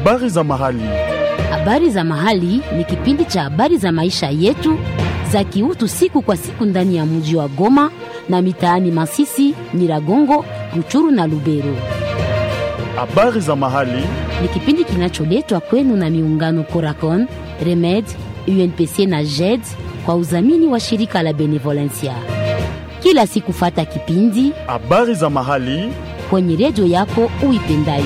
Habari za mahali. Habari za mahali ni kipindi cha habari za maisha yetu za kiutu siku kwa siku ndani ya mji wa Goma na mitaani Masisi, Nyiragongo, Ruchuru na Lubero. Habari za mahali. Ni kipindi kinacholetwa kwenu na miungano Coracon, Remed, UNPC na JED kwa udhamini wa shirika la Benevolencia. Kila siku fata kipindi Habari za mahali. kwenye redio yako uipendayo.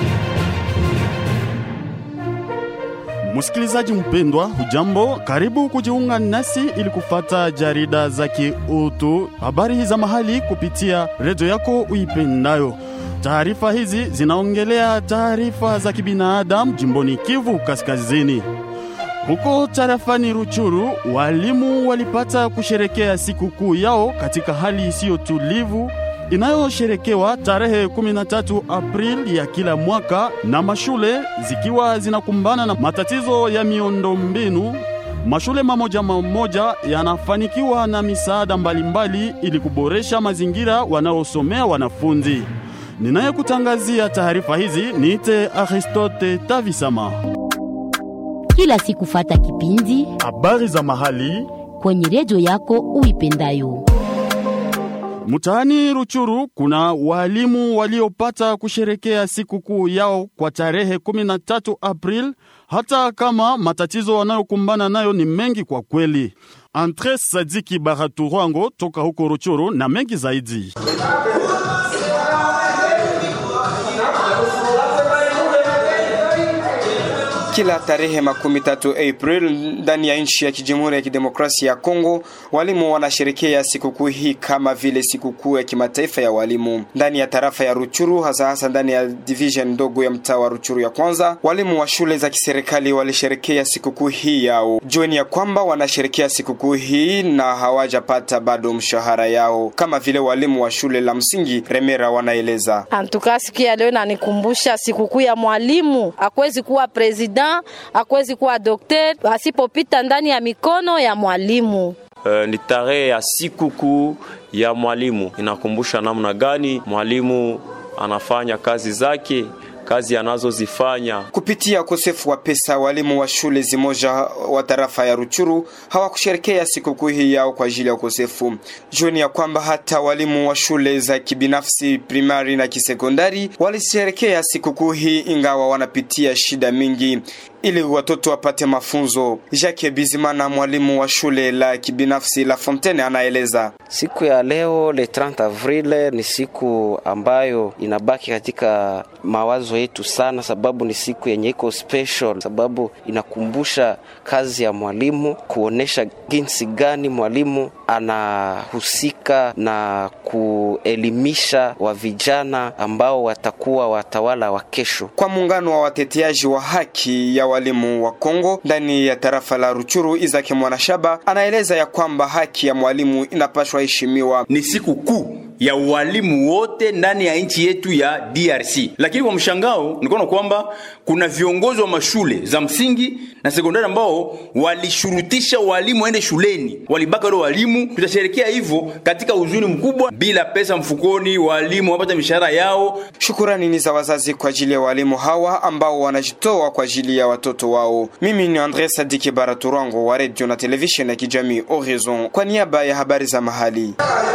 Msikilizaji mpendwa, hujambo? Karibu kujiunga nasi ili kufata jarida za kiutu, habari za mahali kupitia redio yako uipendayo. Taarifa hizi zinaongelea taarifa za kibinadamu jimboni Kivu Kaskazini. Huko tarafani Ruchuru, walimu walipata kusherekea sikukuu yao katika hali isiyo tulivu inayosherekewa tarehe 13 Aprili ya kila mwaka, na mashule zikiwa zinakumbana na matatizo ya miundombinu. Mashule mamoja mamoja yanafanikiwa na misaada mbalimbali ili kuboresha mazingira wanaosomea wanafunzi. Ninayekutangazia taarifa hizi niite Aristote Tavisama. Kila siku fata kipindi Habari za mahali kwenye redio yako uipendayo. Mtaani Ruchuru kuna walimu waliopata kusherekea sikukuu yao kwa tarehe 13 April, hata kama matatizo wanayokumbana nayo ni mengi kwa kweli. Andre Sadiki Baraturango toka huko Ruchuru na mengi zaidi. Kila tarehe makumi tatu April ndani ya nchi ya kijamhuri ya kidemokrasia ya Kongo, walimu wanasherekea sikukuu hii kama vile sikukuu ya kimataifa ya walimu. Ndani ya tarafa ya Ruchuru, hasa hasa ndani ya division ndogo ya mtaa wa Ruchuru ya kwanza, walimu wa shule za kiserikali walisherekea sikukuu hii yao. Jueni ya kwamba wanasherekea sikukuu hii na hawajapata bado mshahara yao, kama vile walimu wa shule la msingi Remera wanaeleza. Antuka siku ya leo inanikumbusha sikukuu ya mwalimu. Hakuwezi kuwa president, hakuwezi kuwa dokter asipopita ndani ya mikono ya mwalimu. Uh, ni tarehe ya sikukuu ya mwalimu. Inakumbusha namna gani mwalimu anafanya kazi zake, kazi anazozifanya. Kupitia ukosefu wa pesa, walimu wa shule zimoja wa tarafa ya Ruchuru hawakusherekea sikukuu hii yao kwa ajili ya ukosefu. Jueni ya kwamba hata walimu wa shule za kibinafsi primari na kisekondari walisherekea sikukuu hii, ingawa wanapitia shida mingi ili watoto wapate mafunzo. Jacques Bizimana, mwalimu wa shule la kibinafsi La Fontaine, anaeleza siku ya leo le 30 Avril ni siku ambayo inabaki katika mawazo yetu sana, sababu ni siku yenye iko special, sababu inakumbusha kazi ya mwalimu, kuonesha jinsi gani mwalimu anahusika na kuelimisha wa vijana ambao watakuwa watawala wa kesho. Kwa muungano wa wateteaji wa haki ya walimu wa Kongo ndani ya tarafa la Ruchuru, Izaki Mwanashaba anaeleza ya kwamba haki ya mwalimu inapaswa heshimiwa. Ni siku kuu ya walimu wote ndani ya nchi yetu ya DRC, lakini kwa mshangao nikaona kwamba kuna viongozi wa mashule za msingi na sekondari ambao walishurutisha walimu waende shuleni, walibaka wale walimu. Tutasherekea hivyo katika huzuni mkubwa, bila pesa mfukoni, walimu wapata mishahara yao. Shukurani ni za wazazi kwa ajili ya walimu hawa ambao wanajitoa kwa ajili ya watoto wao. Mimi ni Andre Sadiki Baraturango wa radio na television ya kijamii Horizon kwa niaba ya habari za mahali.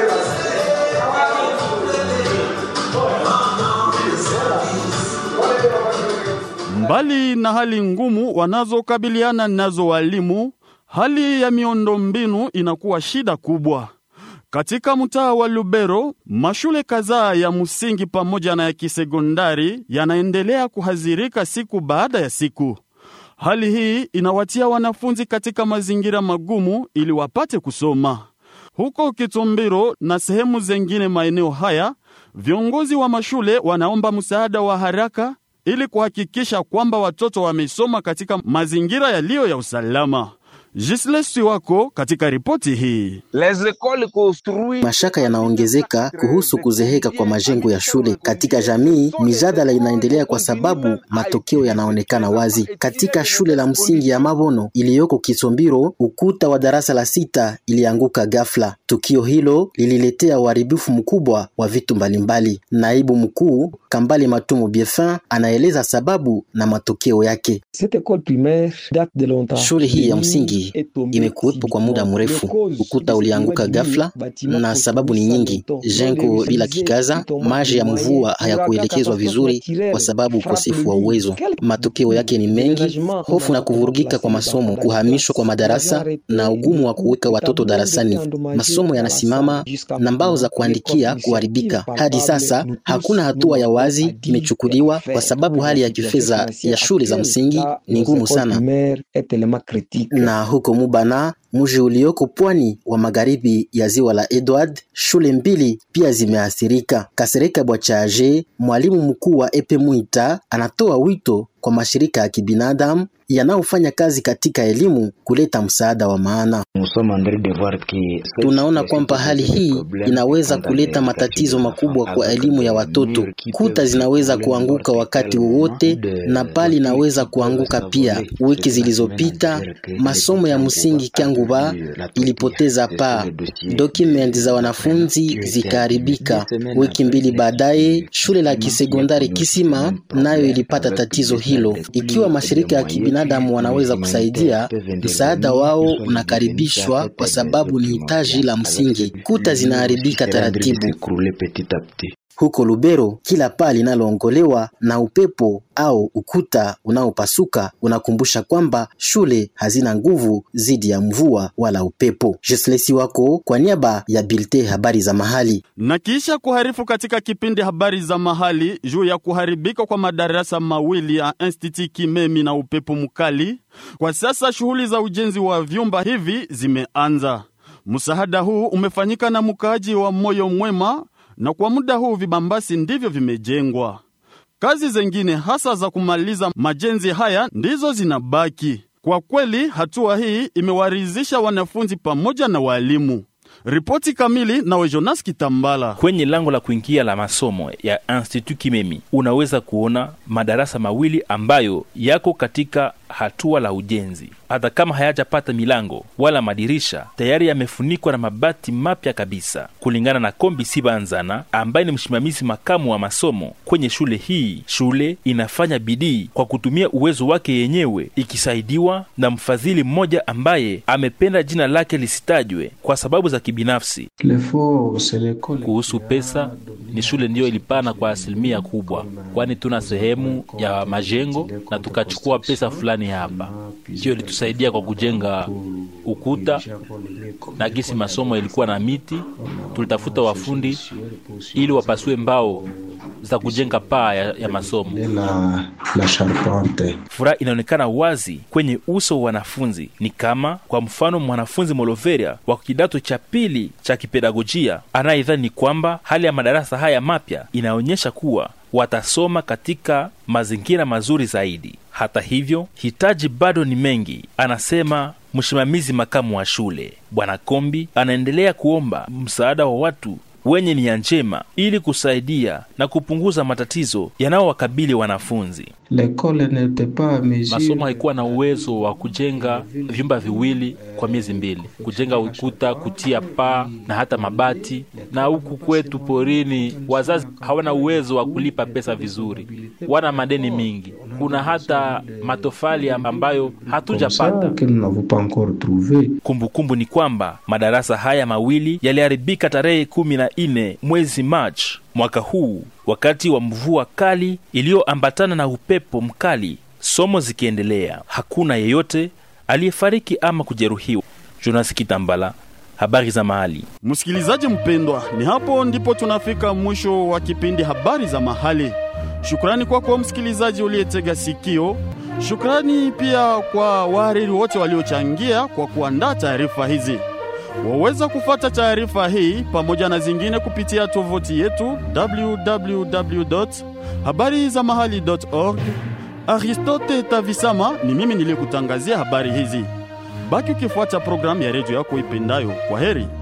Mbali na hali ngumu wanazokabiliana nazo walimu, hali ya miundombinu inakuwa shida kubwa. Katika mtaa wa Lubero, mashule kadhaa ya msingi pamoja na ya kisekondari yanaendelea kuhadhirika siku baada ya siku. Hali hii inawatia wanafunzi katika mazingira magumu ili wapate kusoma. Huko Kitumbiro na sehemu zengine maeneo haya, viongozi wa mashule wanaomba msaada wa haraka ili kuhakikisha kwamba watoto wamesoma katika mazingira yaliyo ya usalama. Jislesi wako katika ripoti hii. Mashaka yanaongezeka kuhusu kuzeheka kwa majengo ya shule katika jamii. Mijadala inaendelea kwa sababu matokeo yanaonekana wazi. Katika shule la msingi ya Mabono iliyoko Kitombiro, ukuta wa darasa la sita ilianguka ghafla. Tukio hilo lililetea uharibifu mkubwa wa vitu mbalimbali. Naibu mkuu Kambale Matumo Biefin anaeleza sababu na matokeo yake. Shule hii ya msingi imekuwepo kwa muda mrefu. Ukuta ulianguka ghafla na sababu ni nyingi. Jengo bila kikaza, maji ya mvua hayakuelekezwa vizuri kwa sababu ukosefu wa uwezo. Matokeo yake ni mengi: hofu na kuvurugika kwa masomo, kuhamishwa kwa madarasa na ugumu wa kuweka watoto darasani. Masomo yanasimama na mbao za kuandikia kuharibika. Hadi sasa hakuna hatua ya wazi imechukuliwa kwa sababu hali ya kifedha ya shule za msingi ni ngumu sana. Na huko Mubana, mji ulioko pwani wa magharibi ya ziwa la Edward, shule mbili pia zimeathirika. Kasereka Bwachaje, mwalimu mkuu wa Epe Mwita, anatoa wito kwa mashirika ya kibinadamu yanayofanya kazi katika elimu kuleta msaada wa maana. Tunaona kwamba hali hii inaweza kuleta matatizo makubwa kwa elimu ya watoto. Kuta zinaweza kuanguka wakati wowote na pali inaweza kuanguka pia. Wiki zilizopita masomo ya msingi Kyanguba ilipoteza paa, document za wanafunzi zikaharibika. Wiki mbili baadaye shule la kisekondari Kisima nayo ilipata tatizo hilo. Ikiwa mashirika ya kibinadamu wanaweza kusaidia, msaada wao unakaribishwa kwa sababu ni hitaji la msingi. Kuta zinaharibika taratibu. Huko Lubero, kila paa linaloongolewa na upepo au ukuta unaopasuka unakumbusha kwamba shule hazina nguvu dhidi ya mvua wala upepo. Jeslesi wako kwa niaba ya Bilte habari za mahali. Na kisha kuharifu katika kipindi habari za mahali juu ya kuharibika kwa madarasa mawili ya Institut Kimemi na upepo mkali, kwa sasa shughuli za ujenzi wa vyumba hivi zimeanza. Msaada huu umefanyika na mkaaji wa moyo mwema na kwa muda huu vibambasi ndivyo vimejengwa. Kazi zengine hasa za kumaliza majenzi haya ndizo zinabaki. Kwa kweli, hatua hii imewaridhisha wanafunzi pamoja na walimu. Ripoti kamili nawe Jonas Kitambala. Kwenye lango la kuingia la masomo ya Institut Kimemi unaweza kuona madarasa mawili ambayo yako katika hatua la ujenzi. Hata kama hayajapata milango wala madirisha, tayari yamefunikwa na mabati mapya kabisa, kulingana na Kombi Sibanzana ambaye ni msimamizi makamu wa masomo kwenye shule hii. Shule inafanya bidii kwa kutumia uwezo wake yenyewe, ikisaidiwa na mfadhili mmoja ambaye amependa jina lake lisitajwe kwa sababu za kibinafsi. Kuhusu pesa, ni shule ndiyo ilipana kwa asilimia kubwa, kwani tuna sehemu ya majengo na tukachukua pesa fulani hapa, hiyo ilitusaidia kwa kujenga ukuta na gisi masomo ilikuwa na miti, tulitafuta wafundi ili wapasue mbao za kujenga paa ya, ya masomo. Furaha inaonekana wazi kwenye uso wa wanafunzi, ni kama kwa mfano mwanafunzi Moloveria wa kidato cha pili cha kipedagojia anayedhani kwamba hali ya madarasa haya mapya inaonyesha kuwa watasoma katika mazingira mazuri zaidi. Hata hivyo, hitaji bado ni mengi, anasema msimamizi makamu wa shule Bwana Kombi. Anaendelea kuomba msaada wa watu wenye nia njema ili kusaidia na kupunguza matatizo yanayowakabili wanafunzi. Masomo haikuwa na uwezo wa kujenga vyumba viwili kwa miezi mbili, kujenga ukuta, kutia paa na hata mabati. Na huku kwetu porini, wazazi hawana uwezo wa kulipa pesa vizuri, wana madeni mingi. Kuna hata matofali ambayo hatujapata. Kumbukumbu ni kwamba madarasa haya mawili yaliharibika tarehe kumi na nne mwezi Machi mwaka huu wakati wa mvua kali iliyoambatana na upepo mkali, somo zikiendelea. Hakuna yeyote aliyefariki ama kujeruhiwa. Jonas Kitambala, habari za mahali. Msikilizaji mpendwa, ni hapo ndipo tunafika mwisho wa kipindi habari za mahali. Shukrani kwako kwa msikilizaji uliyetega sikio. Shukrani pia kwa wahariri wote waliochangia kwa kuandaa taarifa hizi. Waweza kufata taarifa hii pamoja na zingine kupitia tovuti yetu www habari za mahali org. Aristote Tavisama ni mimi niliyekutangazia habari hizi. Baki ukifuata programu ya redio yako ipendayo. Kwa heri.